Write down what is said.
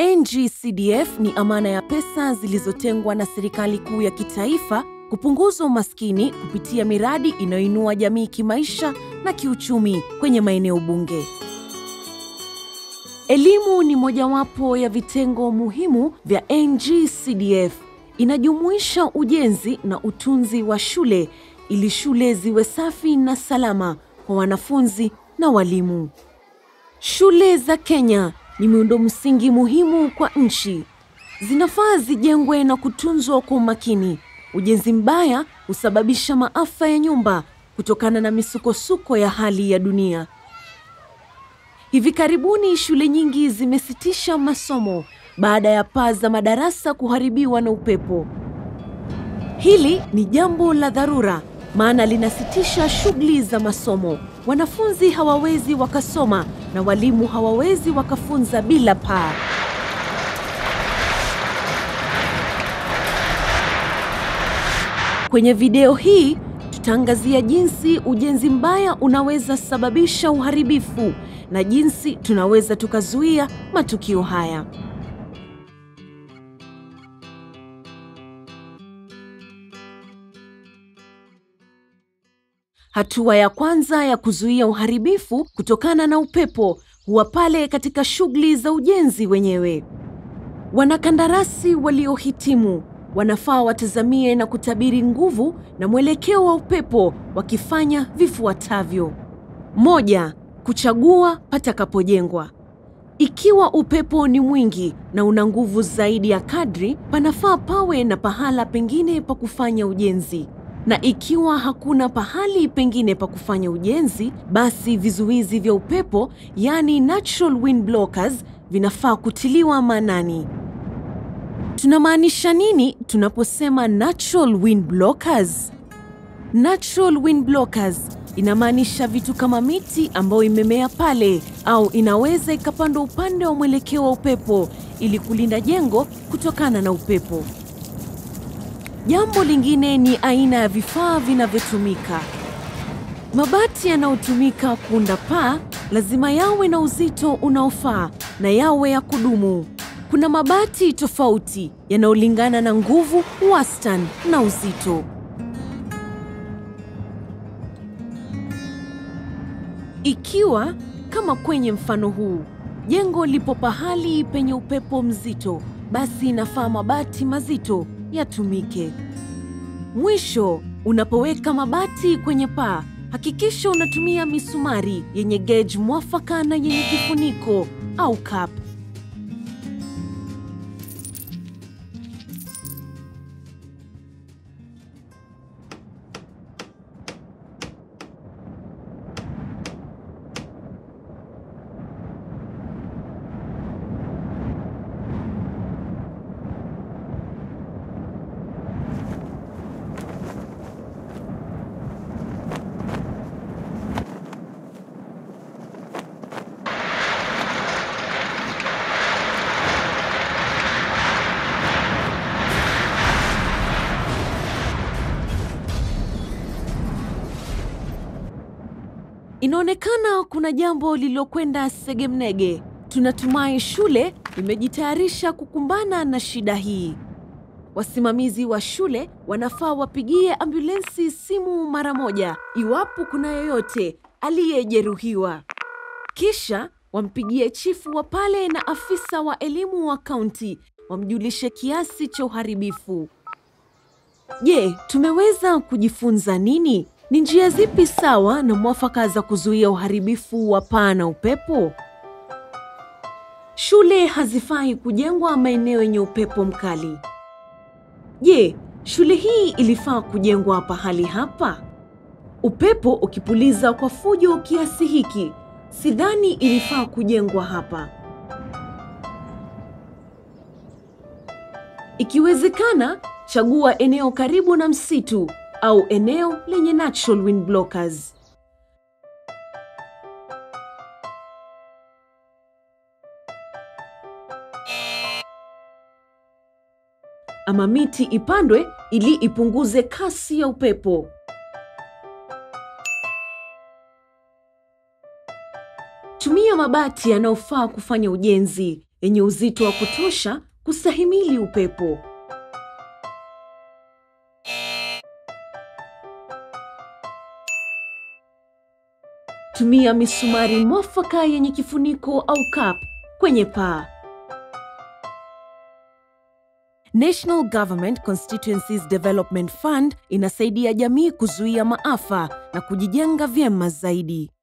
NGCDF ni amana ya pesa zilizotengwa na serikali kuu ya kitaifa kupunguza umaskini kupitia miradi inayoinua jamii kimaisha na kiuchumi kwenye maeneo bunge. Elimu ni mojawapo ya vitengo muhimu vya NGCDF. Inajumuisha ujenzi na utunzi wa shule ili shule ziwe safi na salama kwa wanafunzi na walimu. Shule za Kenya ni miundo msingi muhimu kwa nchi. Zinafaa zijengwe na kutunzwa kwa umakini. Ujenzi mbaya husababisha maafa ya nyumba kutokana na misukosuko ya hali ya dunia. Hivi karibuni shule nyingi zimesitisha masomo baada ya paa za madarasa kuharibiwa na upepo. Hili ni jambo la dharura, maana linasitisha shughuli za masomo. Wanafunzi hawawezi wakasoma na walimu hawawezi wakafunza bila paa. Kwenye video hii tutaangazia jinsi ujenzi mbaya unaweza sababisha uharibifu na jinsi tunaweza tukazuia matukio haya. Hatua ya kwanza ya kuzuia uharibifu kutokana na upepo huwa pale katika shughuli za ujenzi wenyewe. Wanakandarasi waliohitimu wanafaa watazamie na kutabiri nguvu na mwelekeo wa upepo wakifanya vifuatavyo: moja, kuchagua patakapojengwa. Ikiwa upepo ni mwingi na una nguvu zaidi ya kadri, panafaa pawe na pahala pengine pa kufanya ujenzi, na ikiwa hakuna pahali pengine pa kufanya ujenzi, basi vizuizi vya upepo, yani natural wind blockers, vinafaa kutiliwa maanani. Tunamaanisha nini tunaposema natural wind blockers? Natural wind blockers inamaanisha vitu kama miti ambayo imemea pale au inaweza ikapandwa upande wa mwelekeo wa upepo ili kulinda jengo kutokana na upepo. Jambo lingine ni aina ya vifaa vinavyotumika. Mabati yanayotumika kuunda paa lazima yawe na uzito unaofaa na yawe ya kudumu. Kuna mabati tofauti yanayolingana na nguvu, wastani na uzito. Ikiwa kama kwenye mfano huu, jengo lipo pahali penye upepo mzito, basi inafaa mabati mazito yatumike. Mwisho, unapoweka mabati kwenye paa, hakikisha unatumia misumari yenye gauge mwafaka na yenye kifuniko au cap. Inaonekana kuna jambo lililokwenda segemnege. Tunatumai shule imejitayarisha kukumbana na shida hii. Wasimamizi wa shule wanafaa wapigie ambulensi simu mara moja iwapo kuna yoyote aliyejeruhiwa, kisha wampigie chifu wa pale na afisa wa elimu wa kaunti wamjulishe kiasi cha uharibifu. Je, tumeweza kujifunza nini? Ni njia zipi sawa na mwafaka za kuzuia uharibifu wa paa na upepo? Shule hazifai kujengwa maeneo yenye upepo mkali. Je, shule hii ilifaa kujengwa pahali hapa? Upepo ukipuliza kwa fujo kiasi hiki, sidhani ilifaa kujengwa hapa. Ikiwezekana, chagua eneo karibu na msitu au eneo lenye natural wind blockers. Ama miti ipandwe ili ipunguze kasi ya upepo. Tumia mabati yanayofaa kufanya ujenzi. yenye uzito wa kutosha kustahimili upepo. Tumia misumari mwafaka yenye kifuniko au cap kwenye paa. National Government Constituencies Development Fund inasaidia jamii kuzuia maafa na kujijenga vyema zaidi.